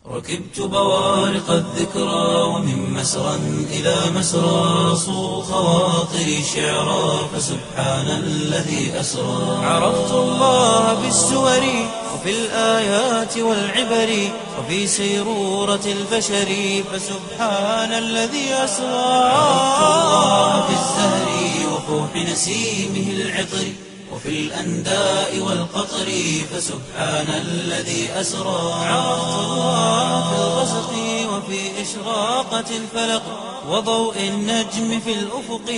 ركبت بوارق الذكرى ومن مسرى إلى مسرى صو خواطري شعرا فسبحان الذي أسرى عرفت الله بالسور وفي الآيات والعبر وفي سيرورة البشر فسبحان الذي أسرى عرفت الله في الزهر وفوح نسيمه العطر وفي الأنداء والقطر فسبحان الذي أسرى عرفت الله في الغسق وفي إشراقة الفلق وضوء النجم في الأفق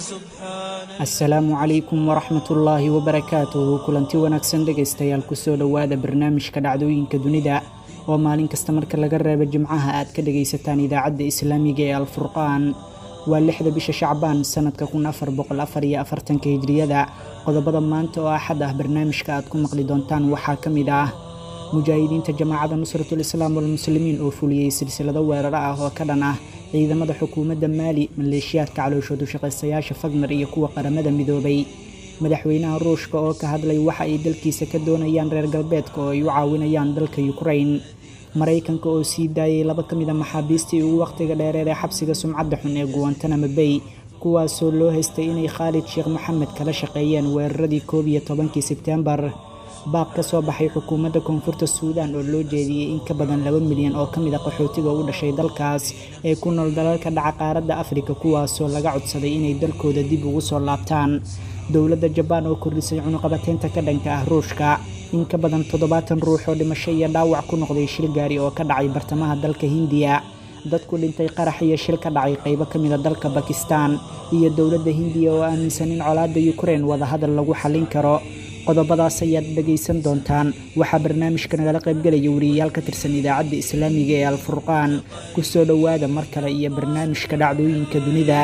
فسبحان asalaamu calaykum waraxmat ullaahi wabarakaatuhu kulanti wanaagsan dhegaystayaal kusoo dhowaada barnaamijka dhacdooyinka dunida oo maalin kasta marka laga reebo jimcaha aad ka dhagaysataan idaacadda islaamiga ee alfurqaan waa lixda bisha shacbaan sanadka kun afar boqol afar iyo afartanka hijriyada qodobada maanta oo axad ah barnaamijka aad ku maqli doontaan waxaa ka mid ah mujaahidiinta jamaacada nusratul islaam walmuslimiin oo fuliyey silsilado weeraro ah oo ka dhan ah ciidamada xukuumadda maali maleeshiyaadka calooshoodu shaqaystayaasha fagner iyo kuwa qaramada midoobay madaxweynaha ruushka oo ka hadlay waxa ay dalkiisa ka doonayaan reer galbeedka oo ay u caawinayaan dalka yukrain maraykanka oo sii daayay laba ka mid a maxaabiistii ugu wakhtiga dheereed ee xabsiga sumcadda xun ee guwantanamo bay kuwaasoo loo haystay inay khaalid sheekh maxamed kala shaqeeyeen weeraradii koob iyo tobankii sebtembar baaq ka soo baxay xukuumadda koonfurta suudaan oo loo jeediyey in ka badan laba milyan oo ka mid a qaxootiga u dhashay dalkaas ee ku nool dalalka dhaca qaaradda afrika kuwaasoo laga codsaday inay dalkooda dib ugu soo laabtaan dowladda jabaan oo kordhisay cunuqabateynta ka dhanka ah ruushka in ka badan toddobaatan ruux oo dhimasho iyo dhaawac ku noqday shil gaari oo ka dhacay bartamaha dalka hindiya dad ku dhintay qarax iyo shil ka dhacay qaybo ka mid a dalka bakistan iyo dowladda hindiya oo aaminsan in colaadda yukrain wadahadal lagu xallin karo qodobadaas ayaad dhegaysan doontaan waxaa barnaamijka nagala qaybgelaya wariyayaal ka tirsan idaacadda islaamiga ee alfurqaan ku soo dhowaada mar kale iyo barnaamijka dhacdooyinka dunida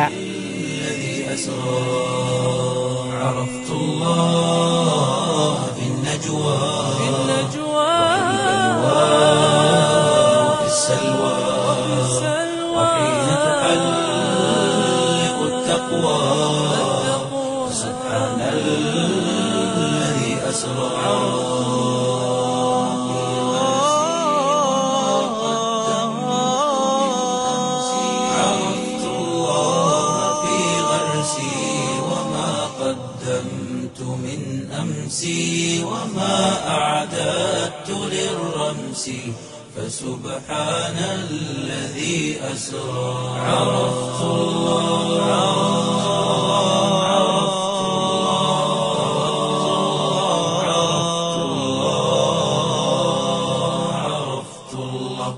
الذي أسرى عرفت الله في النجوى في وفي السلوى وحين تحلق التقوى سبحان الذي أسرى عرفت الله في غرسي وما قدمت من أمسي وما أعددت للرمس فسبحان الذي أسرى عرفت الله عرفت الله عرفت الله عرفت الله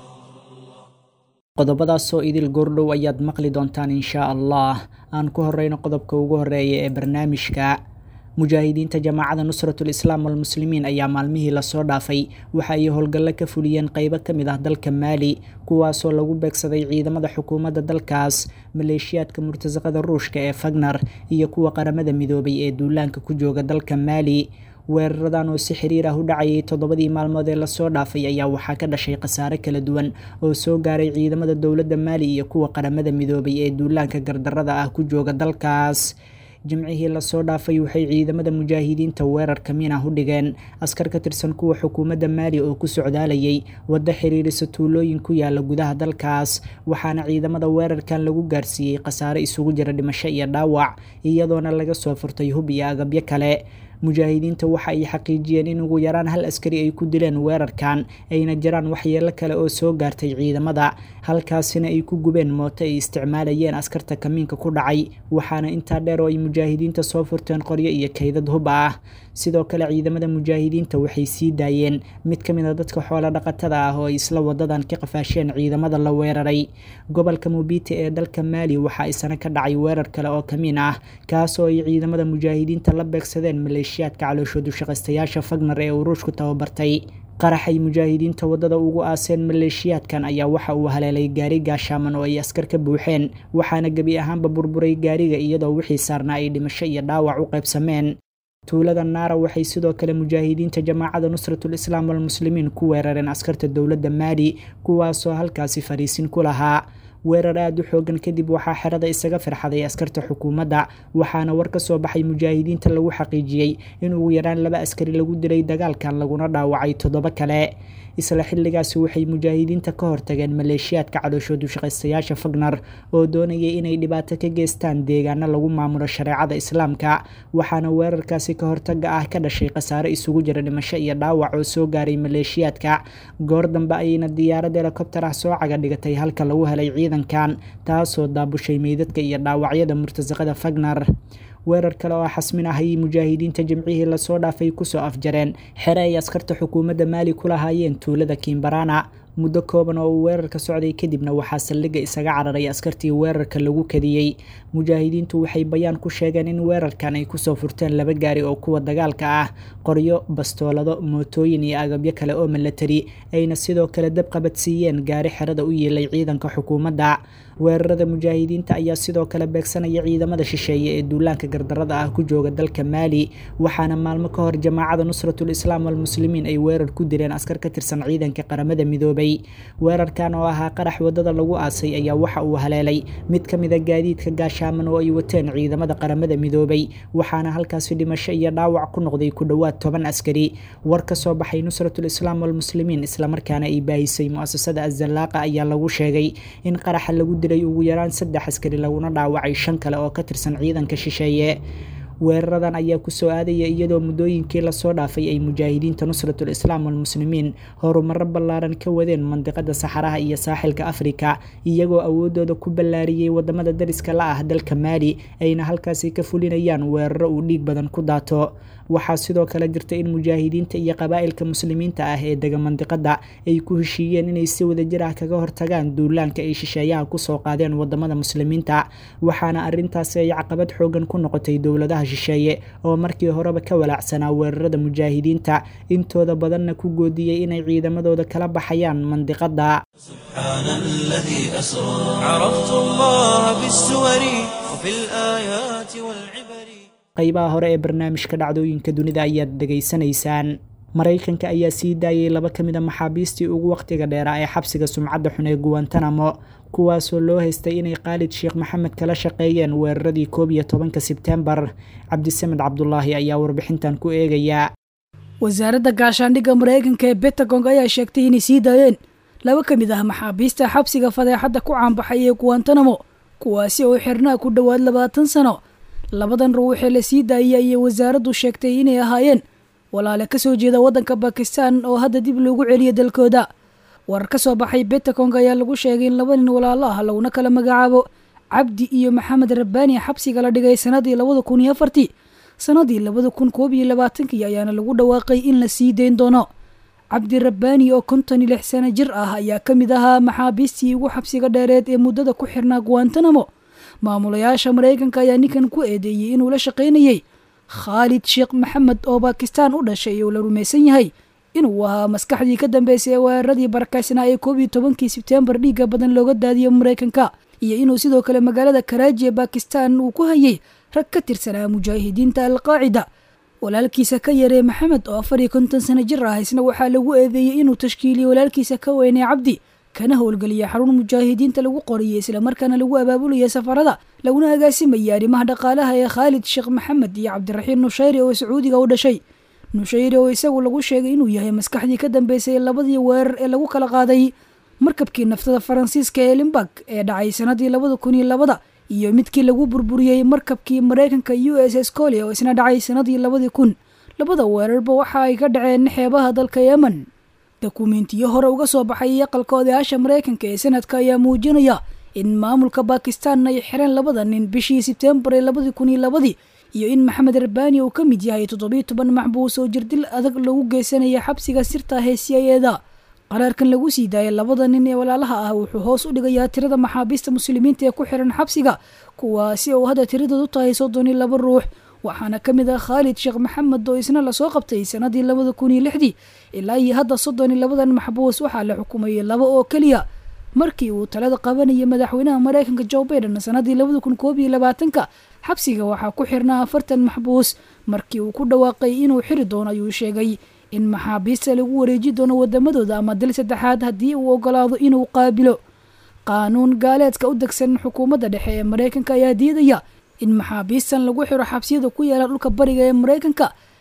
qodobadaasoo idil goordhow ayaad maqli doontaan inshaa allah aan ku horeyno qodobka ugu horeeya ee barnaamijka mujaahidiinta jamaacada nusratul islaam walmuslimiin ayaa maalmihii lasoo dhaafay waxa ay howlgallo ka fuliyeen qeybo ka mid ah dalka maali kuwaasoo lagu beegsaday ciidamada xukuumadda dalkaas maleeshiyaadka murtasaqada ruushka ee fagner iyo kuwa qaramada midoobay ee duulaanka ku jooga dalka maali weeraradan oo si xiriir ah u dhacayay toddobadii maalmood ee lasoo dhaafay ayaa waxaa ka dhashay khasaare kala duwan oo soo gaaray ciidamada dowladda maali iyo kuwa qaramada midoobay ee duulaanka gardarada ah ku jooga dalkaas jimcihii lasoo dhaafay waxay ciidamada mujaahidiinta weerar kamiin ah u dhigeen askar ka tirsan kuwa xukuumadda maali oo ku socdaalayay waddo xiriirisa tuulooyin ku yaala gudaha dalkaas waxaana ciidamada weerarkan lagu gaarsiiyey khasaare isugu jira dhimasho iyo dhaawac iyadoona laga soo furtay hub iyo agabyo kale mujaahidiinta waxa ay xaqiijiyeen in ugu yaraan hal askari ay ku dileen weerarkan ayna jiraan waxyeelo kale oo soo gaartay ciidamada halkaasina ay ku gubeen mooto ay isticmaalayeen askarta kamiinka ku dhacay waxaana intaa dheer oo ay mujaahidiinta soo furteen qoryo iyo kaydad hub ah sidoo kale ciidamada mujaahidiinta waxay sii daayeen mid ka mid a dadka xoolo dhaqatada ah oo ay isla wadadan ka qafaasheen ciidamada la weeraray gobolka mubiti ee dalka maali waxa isana ka dhacay weerar kale oo kamiin ah kaas oo ay ciidamada mujaahidiinta la beegsadeen maleeshiyaadka calooshoodu shaqaystayaasha fagner ee uruushku tababartay qaraxay mujaahidiinta waddada ugu aaseen maleeshiyaadkan ayaa waxa uu haleelay gaari gaashaaman oo ay askar ka buuxeen waxaana gebi ahaanba burburay gaariga iyadoo wixii saarnaa ay dhimasho iyo dhaawac u qaybsameen tuulada naara waxay sidoo kale mujaahidiinta jamaacada nusratul islaam walmuslimiin ku weerareen askarta dowladda maali kuwaasoo halkaasi fariisin ku lahaa weerar aada u xoogan kadib waxaa xerada isaga firxaday askarta xukuumadda waxaana war ka soo baxay mujaahidiinta lagu xaqiijiyey in ugu yaraan laba askari lagu dilay dagaalkan laguna dhaawacay toddobo kale isla xilligaasi waxay mujaahidiinta ka hortageen maleeshiyaadka cadooshoodu shaqaystayaasha fagner oo doonayay inay dhibaato ka geystaan deegaano lagu maamulo shareecada islaamka waxaana weerarkaasi ka hortaga ah ka dhashay khasaare isugu jira dhimasho iyo dhaawac oo soo gaaray maleeshiyaadka goor dambe ayayna diyaarad helikobtar ah soo caga dhigatay halka lagu helay ciidankan taasoo daabushay meydadka iyo dhaawacyada murtasaqada fagner weerar kale oo xasmin ah ayay mujaahidiinta jimcihii lasoo dhaafay kusoo afjareen xere ay askarta xukuumadda maali ku lahaayeen tuulada kimbarana muddo kooban oo uu weerarka socday kadibna waxaa saldhigga isaga cararay askartii weerarka lagu kadiyey mujaahidiintu waxay bayaan ku sheegeen in weerarkan ay kusoo furteen laba gaari oo kuwa dagaalka ah qoryo bastoolado mootooyin iyo agabyo kale oo milatari ayna sidoo kale dab qabadsiiyeen gaari xerada u yeelay ciidanka xukuumadda weerarada mujaahidiinta ayaa sidoo kale beegsanaya ciidamada shisheeye ee duulaanka gardarada ah ku jooga dalka maali waxaana maalmo ka hor jamaacada nusratul islaam walmuslimiin ay weerar ku direen askar ka tirsan ciidanka qaramada midoobay weerarkan oo ahaa qarax wadada lagu aasay ayaa waxa uu haleelay mid ka mida gaadiidka gaashaaman oo ay wateen ciidamada qaramada midoobay waxaana halkaasi dhimasho iyo dhaawac ku noqday ku dhowaad toban askari war ka soo baxay nusratul islaam walmuslimiin islamarkaana ay baahisay muasasada azallaaqa ayaa lagu sheegay in qaraxa lagu dilay ugu yaraan saddex askari laguna dhaawacay shan kale oo ka tirsan ciidanka shisheeye weeraradan ayaa kusoo aadaya iyadoo muddooyinkii lasoo dhaafay ay mujaahidiinta nusratul islaam walmuslimiin horumaro ballaaran ka wadeen mandiqada saxaraha iyo saaxilka afrika iyagoo awoodooda ku ballaariyey wadamada dariska la ah dalka maali ayna halkaasi ka fulinayaan weeraro uu dhiig badan ku daato waxaa sidoo kale jirta in mujaahidiinta iyo qabaa'ilka muslimiinta ah ee dega mandiqada ay ku heshiiyeen inay si wadajir ah kaga hortagaan duulaanka ay shisheeyaha kusoo qaadeen wadamada muslimiinta waxaana arintaasi ay caqabad xoogan ku noqotay dowladaha shisheeye oo markii horeba ka walaacsanaa weerarada mujaahidiinta intooda badanna ku goodiyey inay ciidamadooda kala baxayaan mandiqada سبحان الذي أسرى عرفت الله بالسور وفي الآيات والعبر qaybaha hore ee barnaamijka dhacdooyinka dunida ayaad dhegaysanaysaan maraykanka ayaa sii daayay laba ka mida maxaabiistii ugu wakhtiga dheeraa ee xabsiga sumcadda xun ee guwantanamo kuwaasoo loo haystay inay khaalid sheekh maxamed kala shaqeeyeen weeraradii koob iyo tobanka sebtembar cabdisamed cabdulaahi ayaa warbixintan ku eegaya wasaaradda gaashaandhigga maraykanka ee betagong ayaa sheegtay inay sii daayeen laba ka mid ah maxaabiista xabsiga fadeexadda ku caanbaxay ee guwantanamo kuwaasi oo xirnaa ku dhowaad labaatan sano labadan ruuxee la sii daayay ayay wasaaraddu sheegtay inay ahaayeen walaale ka soo jeeda waddanka bakistan oo hadda dib loogu celiya dalkooda warar ka soo baxay betacong ayaa lagu sheegay in laba nin walaalo ah laguna kala magacaabo cabdi iyo maxamed rabbaani xabsiga la dhigay sanadii labada kun iyo afartii sanadii labada kun koob iyo labaatankii ayaana lagu dhawaaqay in la sii dayn doono cabdi rabbaani oo konton iyo lix sano jir ah ayaa ka mid ahaa maxaabiistii ugu xabsiga dheereed ee muddada ku xirnaa guwantanamo maamulayaasha maraykanka ayaa ninkan ku eedeeyey inuu la shaqaynayey khaalid sheekh maxamed oo bakistan u dhashay oo la rumaysan yahay inuu ahaa maskaxdii ka dambeysay ee weeraradii barakaysnaa ee koob iyo tobankii sebtembar dhiigga badan looga daadiyo maraykanka iyo inuu sidoo kale magaalada karaaji ee bakistan uu ku hayay rag ka tirsanaa mujaahidiinta alqaacida walaalkiisa ka yaree maxamed oo afar iyo konton sano jir ah isna waxaa lagu eedeeyey inuu tashkiiliyey walaalkiisa ka weynay cabdi kana howlgeliya xarun mujaahidiinta lagu qoriyay islamarkaana lagu abaabulaya safarada laguna agaasimayay arrimaha dhaqaalaha ee khaalid sheekh maxamed iyo cabdiraxiim nushayri oo sacuudiga u dhashay nushayri oo isagu lagu sheegay inuu yahay maskaxdii ka dambeysay labadii weerar ee lagu kala qaaday markabkii naftada faransiiska ee limbag ee dhacay sanadii labada kun iyo labada iyo midkii lagu burburiyey markabkii maraykanka u s s colia oo isna dhacay sanadii labadii kun labada weerarba waxa ay ka dhaceen xeebaha dalka yemen dokumeentiyo hore uga soo baxay aqalka odayaasha maraykanka ee sanadka ayaa muujinaya in maamulka bakistan ay xireen labada nin bishii sebtembar ee labadii kun iyo labadii iyo in maxamed rabbaani uu ka mid yahay toddobiyo toban maxbuus oo jirdil adag lagu geysanaya xabsiga sirta ah ee c i eda qaraarkan lagu sii daayay labada nin ee walaalaha ah wuxuu hoos u dhigayaa tirada maxaabiista muslimiinta ee ku xiran xabsiga kuwaasi oo hadda tiradoodu tahay soddon iyo laba ruux waxaana ka mid ah khaalid sheekh maxamed oo isna lasoo qabtay sanadii labada kun iyo lixdii ilaa iyo hadda soddon iyo labadan maxbuus waxaa la xukumayay laba oo keliya markii uu talada qabanayay madaxweynaha maraykanka joe baiden sanadii labada kun koob iyo labaatanka xabsiga waxaa ku xirnaa afartan maxbuus markii uu ku dhawaaqay inuu xiri doono ayuu sheegay in maxaabiista lagu wareeji doono wadamadooda ama dil saddexaad haddii uu ogolaado inuu qaabilo qaanuun gaaleedka u degsan xukuumadda dhexe ee maraykanka ayaa diidaya in maxaabiistan lagu xiro xabsiyada ku yaala dhulka bariga ee maraykanka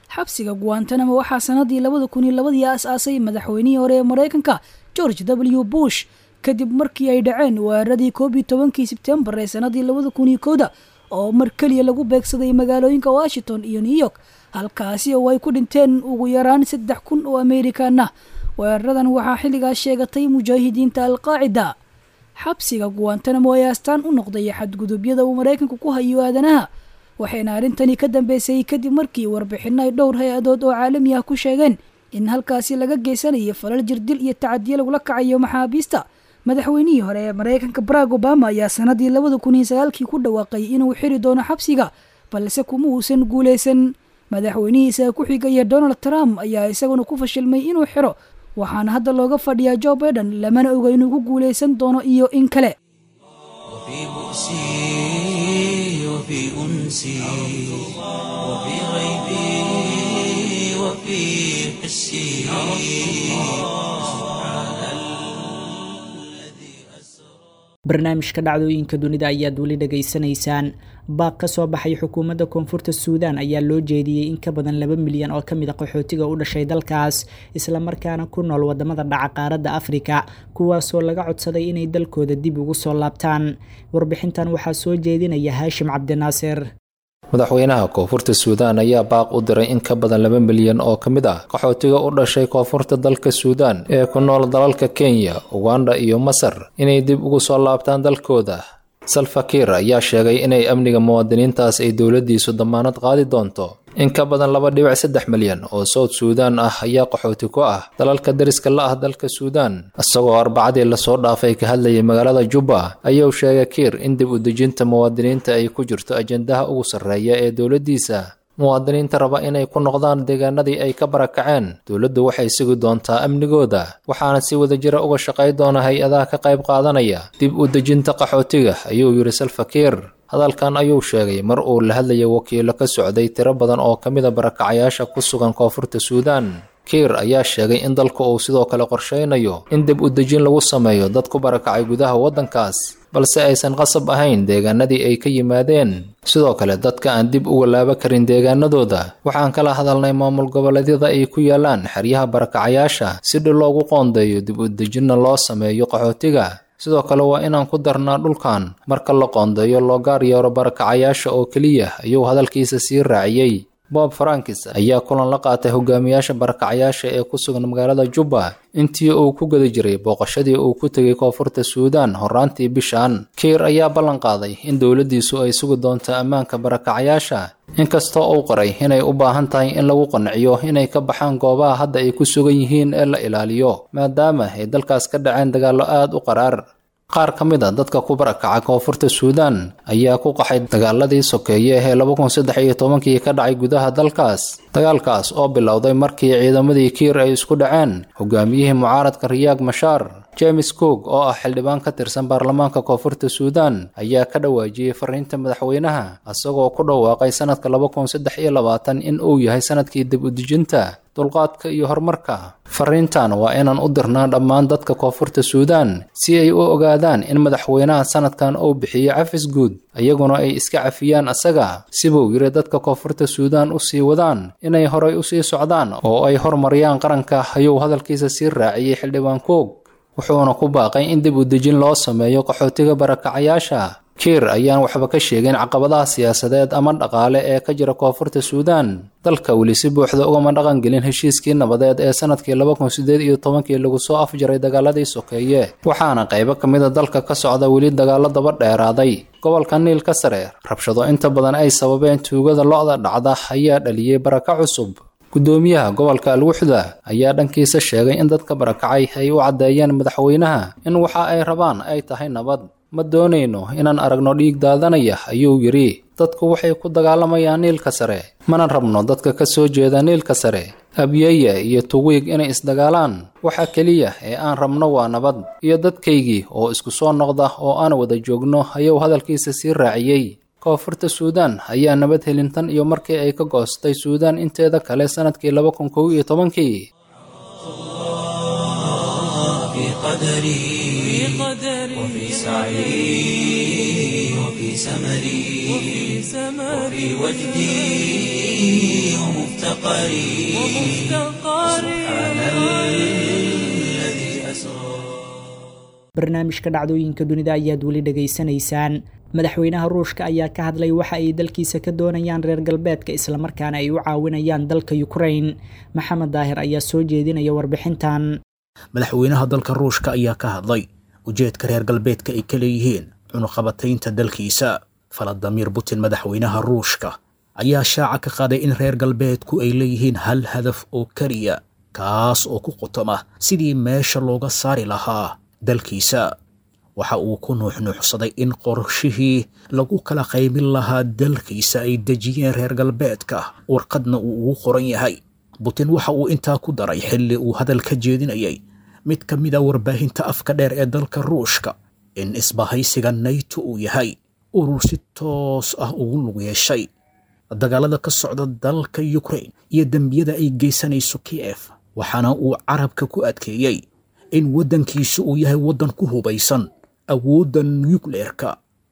xabsiga guantanamo waxaa sanadii labada kun iyo labadii aas-aasay madaxweynihii hore ee maraykanka george w bush kadib markii ay dhaceen weeraradii koob iyo tobankii sebtembar ee sanadii labada kun iyo kowda oo mar keliya lagu beegsaday magaalooyinka washington iyo new york halkaasi oo ay ku dhinteen ugu yaraan saddex kun oo amerikan ah weeraradan waxaa xilligaas sheegatay mujaahidiinta alqaacida xabsiga guantanamo ee astaan u noqday xadgudubyada uu maraykanku ku hayo aadanaha waxayna arrintani ka dambeysay kadib markii warbixino ay dhowr hay-adood oo caalami ah ku sheegeen in halkaasi laga geysanayo falal jirdil iyo tacadiyo lagula kacayo maxaabiista madaxweynihii hore ee maraykanka barack obama ayaa sanadii labada kun iyo sagaalkii ku dhawaaqay inuu xiri doono xabsiga balse kuma uusan guuleysan madaxweynihiisa ku xigaya donald trump ayaa isaguna ku fashilmay inuu xiro waxaana hadda looga fadhiyaa joe baiden lamana oga inuu ku guuleysan doono iyo in kale وفي بؤسي وفي أنسي وفي غيبي وفي حسي barnaamijka dhacdooyinka dunida ayaad weli dhegaysanaysaan baaq ka soo baxay xukuumadda koonfurta suudaan ayaa loo jeediyey in ka badan laba milyan oo kamid a qaxootiga u dhashay dalkaas islamarkaana ku nool wadamada dhaca qaaradda afrika kuwaasoo laga codsaday inay dalkooda dib ugu soo laabtaan warbixintan waxaa soo jeedinaya haashim cabdinaasir madaxweynaha koonfurta suudaan ayaa baaq u diray in ka badan laba milyan oo ka mid ah qaxootiga u dhashay koonfurta dalka suudaan ee ku nool dalalka kenya uganda iyo masar inay dib ugu soo laabtaan dalkooda salfakiir ayaa sheegay inay amniga muwaadiniintaas ay dowladdiisu damaanad qaadi doonto in ka badan laba dhibic saddex milyan oo sowd suudaan ah ayaa qaxooti ku ah dalalka dariska la ah dalka suudaan isagoo arbacadii lasoo dhaafay ka hadlayay magaalada jubba ayuu sheegay kiir in dib u dejinta muwaadiniinta ay ku jirto ajendaha ugu sarreeya ee dowladdiisa muwaadiniinta raba inay ku noqdaan deegaanadii ay ka barakaceen dowladdu waxay sugi doontaa amnigooda waxaana si wadajira uga shaqay doona hay-adaha ka qayb qaadanaya dib u dejinta qaxootiga ayuu yidhi salfakiir hadalkan ayuu sheegay mar uu la hadlayay wakiilo ka socday tiro badan oo ka mida barakacayaasha ku sugan koonfurta suudaan kiir ayaa sheegay in dalku uu sidoo kale qorshaynayo in dib u dejin lagu sameeyo dad ku barakacay gudaha waddankaas balse aysan qasab ahayn deegaanadii ay ka yimaadeen sidoo kale dadka aan dib uga laaba karin deegaanadooda waxaan kala hadalnay maamul goboleedyada ay ku yaalaan xeryaha barakacayaasha si dhil loogu qoondeeyo dib u dejinna loo sameeyo qaxootiga sidoo kale waa inaan ku darnaa dhulkan marka la qoondeeyo loo gaar yeero barakacayaasha oo keliya ayuu hadalkiisa sii raaciyey bob frankis ayaa kulan la qaatay hogaamiyaasha barakacayaasha ee ku sugan magaalada jubba intii uu ku guda jiray booqashadii uu ku tegay koonfurta suudaan horaantii bishan kiir ayaa ballan qaaday in dowladdiisu ay sugi doonto ammaanka barakacayaasha inkastoo uu qoray inay u baahan tahay in lagu qanciyo inay ka baxaan goobaha hadda ay ku sugan yihiin ee la ilaaliyo maadaama ay dalkaas ka dhaceen dagaallo aad u qaraar qaar ka mid a dadka ku barakaca koonfurta suudaan ayaa ku qaxay dagaaladii sokeeye ee laba kun saddex iyo tobankii ka dhacay gudaha dalkaas dagaalkaas oo bilowday markii ciidamadii kiir ay isku dhaceen hogaamiyihii mucaaradka riyaag mashaar james cook oo ah xildhibaan ka tirsan baarlamaanka koonfurta suudaan ayaa ka dhawaajiyey fariinta madaxweynaha isagoo ku dhawaaqay sanadka laba kun saddex iyo labaatan in uu yahay sanadkii dib u dejinta dulqaadka iyo horumarka fariintan waa inaan u dirnaa dhammaan dadka koonfurta suudaan si ay u ogaadaan in madaxweynaha sanadkan uu bixiyo cafis guud iyaguna ay iska cafiyaan asaga sibuu yiri dadka koonfurta suudaan u sii wadaan inay horay usii socdaan oo ay horumariyaan qaranka ayuu hadalkiisa sii raaciyey xildhibaan koog wuxuuna ku baaqay in dib u dejin loo sameeyo qaxootiga barakacayaasha kiir ayaan waxba ka sheegin caqabadaha siyaasadeed ama dhaqaale ee ka jira koonfurta suudaan dalka weli si buuxda ugama dhaqan gelin heshiiskii nabadeed ee sanadkii laba kun sideed iyo tobankii lagu soo afjaray dagaaladii sokeeye waxaana qaybo ka mida dalka ka socda weli dagaalo daba dheeraaday gobolka niilka sare rabshado inta badan ay sababeen tuugada lo-da dhacda ayaa dhaliyey baraka cusub gudoomiyaha gobolka alwuxda ayaa dhankiisa sheegay in dadka barakacay ay u caddeeyeen madaxweynaha in waxa ay rabaan ay tahay nabad ma doonayno inaan aragno dhiig daadanaya ayuu yidhi dadku waxay ku dagaalamayaan niilka sare mana rabno dadka ka soo jeeda niilka sare abyeye iyo tuwiig inay isdagaalaan waxa keliya ee aan rabno waa nabad iyo dadkaygii oo isku soo noqda oo aan wada joogno ayuu hadalkiisa sii raaciyey koonfurta suudaan ayaa nabad helin tan iyo markii ay ka goostay suudaan inteeda kale sanadkii laba kun kow iyo tobankii وفي قدري وفي سعي وفي سمري وفي وجدي ومفتقري سبحان الذي أسرى barnaamijka dhacdooyinka dunida ayaad weli dhegaysanaysaan madaxweynaha ruushka ayaa ka hadlay waxa ay dalkiisa ka doonayaan reer galbeedka islamarkaana ay u caawinayaan dalka ukrain maxamed daahir ayaa soo jeedinaya warbixintan madaxweynaha dalka ruushka ayaa ka hadlay ujeedka reer galbeedka ay ka leeyihiin cunuqabataynta dalkiisa faladamiir putin madaxweynaha ruushka ayaa shaaca ka qaaday in reer galbeedku ay leeyihiin hal hadaf oo keliya kaas oo ku qutoma sidii meesha looga saari lahaa dalkiisa waxa uu ku nuuxnuuxsaday in qorshihii lagu kala qaymin lahaa dalkiisa ay dejiyeen reer galbeedka warqadna uu ugu qoran yahay butin waxa uu intaa ku daray xilli uu hadal ka jeedinayay mid ka mid a warbaahinta afka dheer ee dalka ruushka in isbahaysiga nayto uu yahay urur si toos ah ugu lug yeeshay dagaalada ka socda dalka ukrain iyo dembiyada ay geysanayso kiev waxaana uu carabka ku adkeeyey in waddankiisu uu yahay waddan ku hubaysan awoodda nukleerka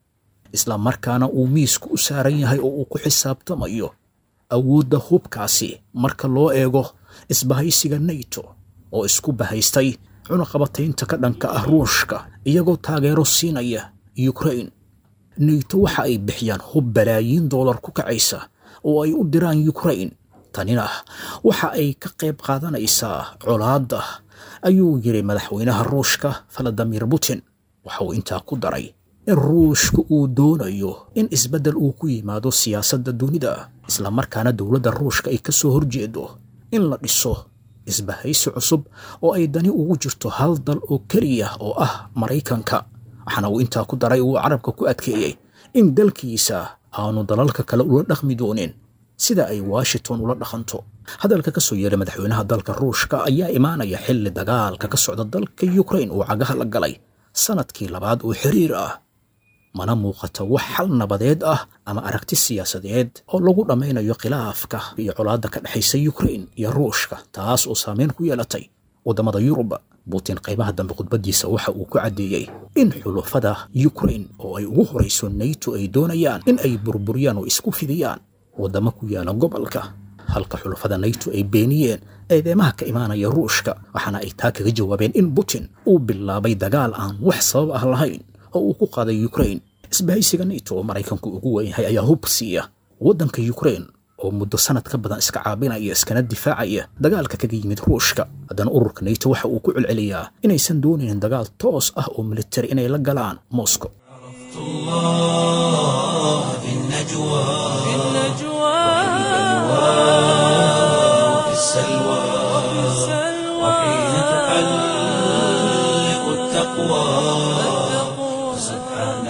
isla markaana uu miisku u saaran yahay oo uu ku xisaabtamayo awoodda hubkaasi marka loo eego isbahaysiga nato oo isku bahaystay cunaqabataynta ka dhanka ah ruushka iyagoo taageero siinaya ukrain nato waxa ay bixiyaan hub balaayiin doolar ku kacaysa oo ay u diraan ukrain tanina waxa ay ka qayb qaadanaysaa colaadda ayuu yidhi madaxweynaha ruushka valadimir putin waxa uu intaa ku daray in ruushka uu doonayo in isbeddel uu ku yimaado siyaasadda dunida islamarkaana dowladda ruushka ay ka soo horjeedo in la dhiso isbahaysi cusub oo ay dani ugu jirto hal dal oo keliya oo ah maraykanka waxaana uu intaa ku daray uu carabka ku adkeeyey in dalkiisa aanu dalalka kale ula dhaqmi doonin sida ay washington ula dhaqanto hadalka ka soo yeeray madaxweynaha dalka ruushka ayaa imaanaya xilli dagaalka ka socda dalka ukrain uu cagaha la galay sanadkii labaad oo xiriir ah mana muuqato wax xal nabadeed ah ama aragti siyaasadeed oo lagu dhammaynayo khilaafka iyo colaadda ka dhexaysa ukrain iyo ruushka taas oo saameyn ku yeelatay waddamada yurub butin qaybaha dambe khudbaddiisa waxa uu ku caddeeyey in xulufada ukrain oo ay ugu horayso nato ay doonayaan in ay burburiyaan oo isku fidiyaan waddamo ku yaala gobolka halka xulufada nato ay beeniyeen eedeemaha ka imaanaya ruushka waxaana ay taa kaga jawaabeen in putin uu bilaabay dagaal aan wax sabab ah lahayn oo uu ku qaaday ukrain isbahaysiga nato oo maraykanku ugu weynyahay ayaa hub siiya waddanka ukrain oo muddo sanad ka badan iska caabinaya iskana difaacaya dagaalka kaga yimid ruushka haddana ururka nato waxa uu ku celceliyaa inaysan doonaynin dagaal toos ah oo militari inay la galaan moscow الله في النجوى وفي السلوى وحين تحلق التقوى سبحان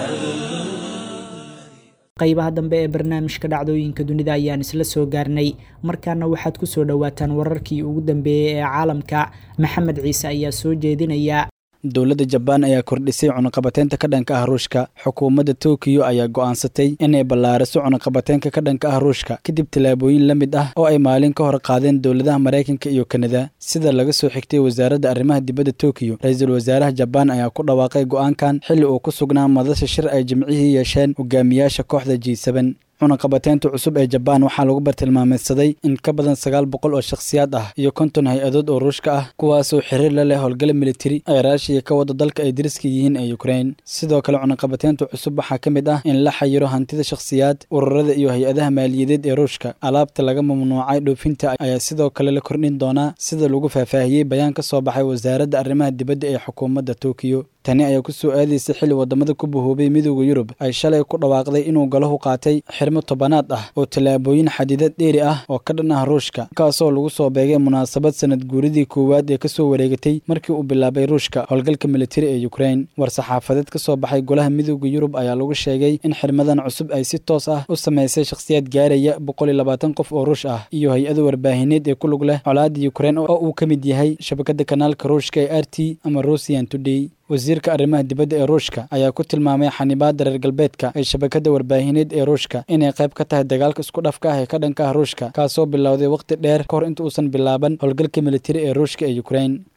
qaybaha dambe ee barnaamijka dhacdooyinka dunida ayaan isla soo gaarnay markaana waxaad ku soo dhowaataan wararkii ugu dambeeyey ee caalamka maxamed ciise ayaa soo jeedinaya dowladda jabaan ayaa kordhisay cunaqabateynta ka dhanka ah ruushka xukuumadda tokiyo ayaa go'aansatay inay ballaariso cunaqabateynka ka dhanka ah ruushka kadib tallaabooyin la mid ah oo ay maalin ka hor qaadeen dowladaha maraykanka iyo kanada sida laga soo xigtay wasaaradda arrimaha dibadda tokiyo ra-iisul wasaaraha jabaan ayaa ku dhawaaqay go'aankan xilli uu ku sugnaa madasha shir ay jimcihii yeesheen hogaamiyaasha kooxda g seben cunaqabateynta cusub ee jabaan waxaa lagu bartilmaameedsaday in ka badan sagaal boqol oo shakhsiyaad ah iyo konton hay-adood oo ruushka ah kuwaasoo xiriir la leh howlgala militari ay raashiya ka wada dalka ay dariska yihiin ee ukrain sidoo kale cunaqabateynta cusub waxaa ka mid ah in la xayiro hantida shakhsiyaad ururada iyo hay-adaha maaliyadeed ee ruushka alaabta laga mamnuucay dhoofinta ayaa sidoo kale la kordhin doonaa sida lagu faahfaahiyey bayaan ka soo baxay wasaaradda arrimaha dibadda ee xukuumadda tokiyo tani ayaa ku soo aadaysa xilli wadamada ku bahoobay midooda yurub ay shalay ku dhawaaqday inuu galahu qaatay xirmo tobanaad ah oo tallaabooyin xadiidad dheeri ah oo ka dhan ah ruushka kaasoo lagu soo beegay munaasabad sanad guuridii koowaad ee kasoo wareegatay markii uu bilaabay ruushka howlgalka militari ee ukrain war-saxaafadeed ka soo baxay golaha midooda yurub ayaa lagu sheegay in xirmadan cusub ay si toos ah u samaysay shakhsiyaad gaaraya boqol iyo labaatan qof oo ruush ah iyo hay-ada warbaahineed ee ku lug leh colaada ukrain oo uu ka mid yahay shabakada kanaalka ruushka ee r t ama russian today wasiirka arrimaha dibadda ee ruushka ayaa ku tilmaamay xanibaadda reer galbeedka ee shabakadda warbaahineed ee ruushka inay qayb ka tahay dagaalka isku dhafka ah ee ka dhanka ah ruushka kaasoo bilowday wakhti dheer ka hor inta uusan bilaaban howlgalka militari ee ruushka ee ukrain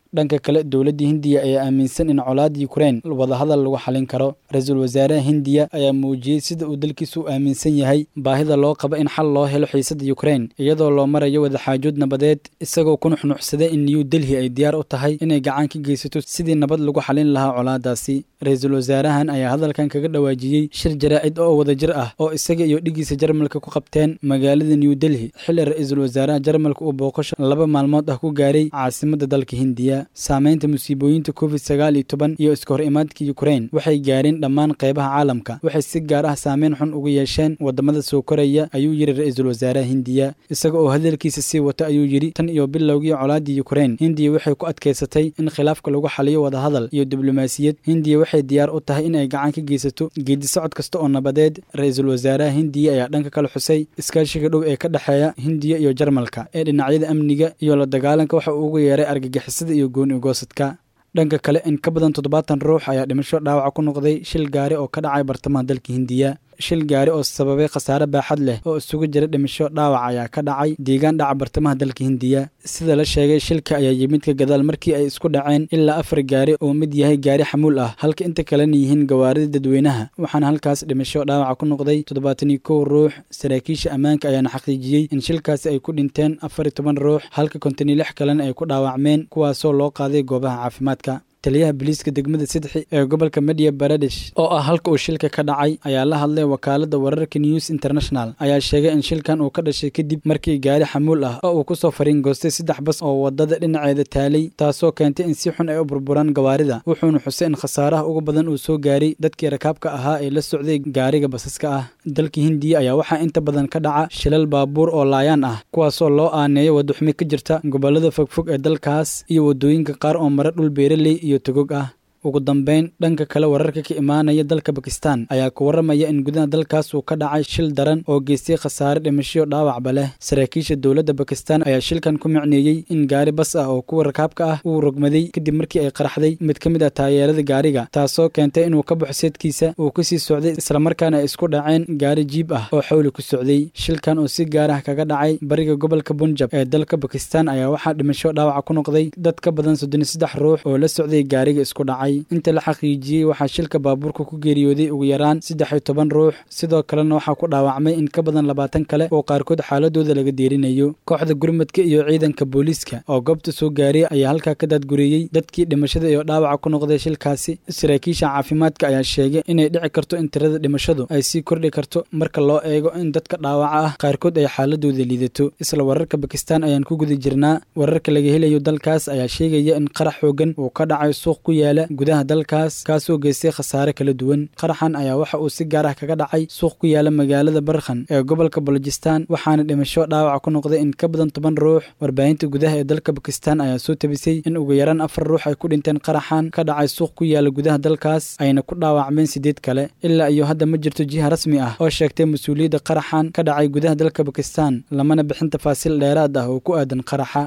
dhanka kale dowladda hindiya ayaa aaminsan in colaadda yukrain wadahadal lagu xalin karo ra-iisul wasaaraha hindiya ayaa muujiyey sida uu dalkiisu u aaminsan yahay baahida loo qabo in xal loo helo xiisadda yukrain iyadoo loo marayo wadaxaajood nabadeed isagoo ku nuxnuxsaday in new delhi ay diyaar u tahay inay gacan ka geysato sidii nabad lagu xalin lahaa colaadaasi ra-iisul wasaarahan ayaa hadalkan kaga dhawaajiyey shir jaraa'id oo wadajir ah oo isaga iyo dhigiisa jarmalka ku qabteen magaalada new delhi xilli ra-iisul wasaaraha jarmalka uu booqasho laba maalmood ah ku gaaray caasimadda dalka hindiya saameynta musiibooyinta covid sagaal iyo toban iyo iska hor imaadka yukrain waxay gaareen dhammaan qeybaha caalamka waxay si gaar ah saameyn xun ugu yeesheen wadamada soo koraya ayuu yidhi ra-iisul wasaaraha hindiya isaga oo hadalkiisa sii wata ayuu yidhi tan iyo bilowgii colaadii yukrain hindiya waxay ku adkaysatay in khilaafka lagu xaliyo wadahadal iyo diblomaasiyad hindiya waxay diyaar u tahay in ay gacan ka geysato geedi socod kasta oo nabadeed ra-iisul wasaaraha hindiya ayaa dhanka kale xusay iskaashiga dhow ee ka dhexeeya hindiya iyo jarmalka ee dhinacyada amniga iyo la dagaalanka waxa uu ugu yeeray argagixisada iyo gooni ugoosadka dhanka kale in ka badan toddobaatan ruux ayaa dhimasho dhaawaca ku noqday shil gaari oo ka dhacay bartamaha dalka hindiya shil gaari oo sababay khasaare baaxad leh oo isugu jira dhimasho dhaawac ayaa ka dhacay deegaan dhaca bartamaha dalka hindiya sida la sheegay shilka ayaa yimid ka gadaal markii ay isku dhaceen ilaa afar gaari oo mid yahay gaari xamuul ah halka inta kalena yihiin gawaarida dadweynaha waxaana halkaas dhimasho dhaawaca ku noqday toddobaatan iyo kow ruux saraakiisha ammaanka ayaana xaqiijiyey in shilkaasi ay ku dhinteen afar iyo toban ruux halka konton iyo lix kalena ay ku dhaawacmeen kuwaasoo loo qaaday goobaha caafimaadka taliyaha biliiska degmada sidxi ee gobolka mediya baradesh oo ah halka uu shilka ka dhacay ayaa la hadlay wakaalada wararka news international ayaa sheegay in shilkan uu ka dhashay kadib markii gaari xamuul ah oo uu kusoo fariin goostay saddex bas oo wadada dhinaceeda taalay taasoo keentay in si xun ay u burburaan gawaarida wuxuuna xusay in khasaaraha ugu badan uu soo gaaray dadkii rakaabka ahaa ee la socday gaariga basaska ah dalka hindiya ayaa waxaa inta badan ka dhaca shilal baabuur oo laayaan ah kuwaasoo loo aaneeyo wadaxumi ka jirta gobolada fogfog ee dalkaas iyo wadooyinka qaar oo mara dhul beeraley iyo togog ah ugu dambeyn dhanka kale wararka ka imaanaya dalka bakistan ayaa ku warramaya in gudaha dalkaas uu ka dhacay shil daran oo geystay khasaare dhimasho dhaawacba leh saraakiisha dowladda bakistan ayaa shilkan ku micneeyey in gaari bas ah oo kuwa rakaabka ah uu rogmaday kadib markii ay qaraxday mid ka mid ah taayeerada gaariga taasoo keentay inuu ka baxo seedkiisa uu kusii socday islamarkaana ay isku dhaceen gaari jiib ah oo xawli ku socday shilkan oo si gaar ah kaga dhacay bariga gobolka bunjab ee dalka bakistan ayaa waxaa dhimasho dhaawaca ku noqday dad ka badan soddon iyo saddex ruux oo la socday gaariga isku dhacay inta la xaqiijiyey waxaa shilka baabuurka ku geeriyooday ugu yaraan saddex iyo toban ruux sidoo kalena waxaa ku dhaawacmay in ka badan labaatan kale oo qaarkood xaaladooda laga deerinayo kooxda gurmadka iyo ciidanka booliiska oo goobta soo gaaray ayaa halkaa ka daadgureeyey dadkii dhimashada iyo dhaawaca ku noqday shilkaasi saraakiisha caafimaadka ayaa sheegay inay dhici karto in tirada dhimashadu ay sii kordhi karto marka loo eego in dadka dhaawaca ah qaarkood ay xaaladooda liidato isla wararka bakistan ayaan ku guda jirnaa wararka laga helayo dalkaas ayaa sheegaya in qarax xoogan uu ka dhacay suuq ku yaala gudaha dalkaas kaasoo geystay khasaare kala duwan qaraxan ayaa waxa uu si gaar ah kaga dhacay suuq ku yaala magaalada barkhan ee gobolka balojistan waxaana dhimasho dhaawaca ku noqday in ka badan toban ruux warbaahinta gudaha ee dalka bakistan ayaa soo tabisay in ugu yaraan afar ruux ay ku dhinteen qaraxan ka dhacay suuq ku yaala gudaha dalkaas ayna ku dhaawacmeen sideed kale ilaa iyo hadda ma jirto jiha rasmi ah oo sheegtay mas-uuliyadda qaraxan ka dhacay gudaha dalka bakistan lamana bixin tafaasiil dheeraad ah oo ku aadan qaraxa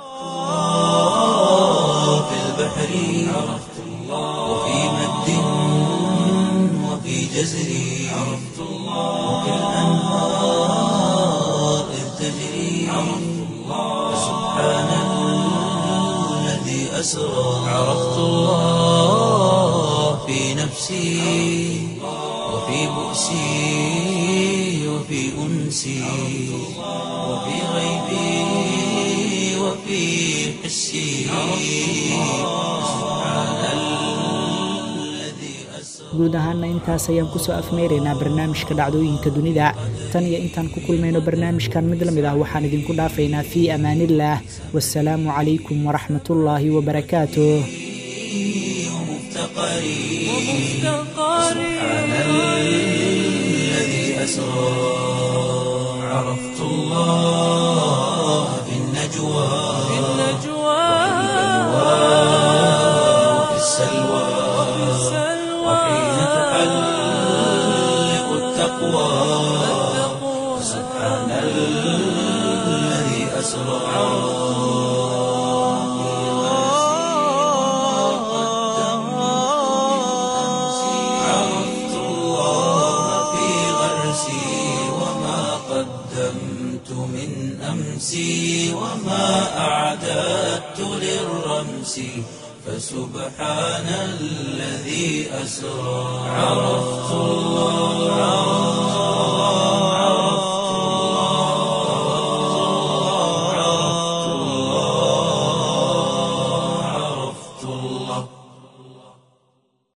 في البحر عرفت الله وفي مد وفي جزر عرفت الله وفي الأنهار إذ تجري عرفت الله سبحان الذي أسرى عرفت الله في نفسي وفي بؤسي وفي أنسي وفي غيبي وفي حسي سبحان الذي أسرى guud ahaana intaas ayaan kusoo afmeeraynaa barnaamijka dhacdooyinka dunida tan iyo intaan ku kulmayno barnaamijkan mid la mid ah waxaan idinku dhaafaynaa fii amaaniillaah wasalaamu calaykum waraxmatullaahi wabarakaatuh سبحان الذي أسرى عرفت الله في النجوى وفي السلوى وحين تحلق التقوى سبحان الذي أسرى عرفت الله في غرسي وما قدمت من أمسي وما أعددت للرمس رأسي فسبحان الذي أسرى عرفت الله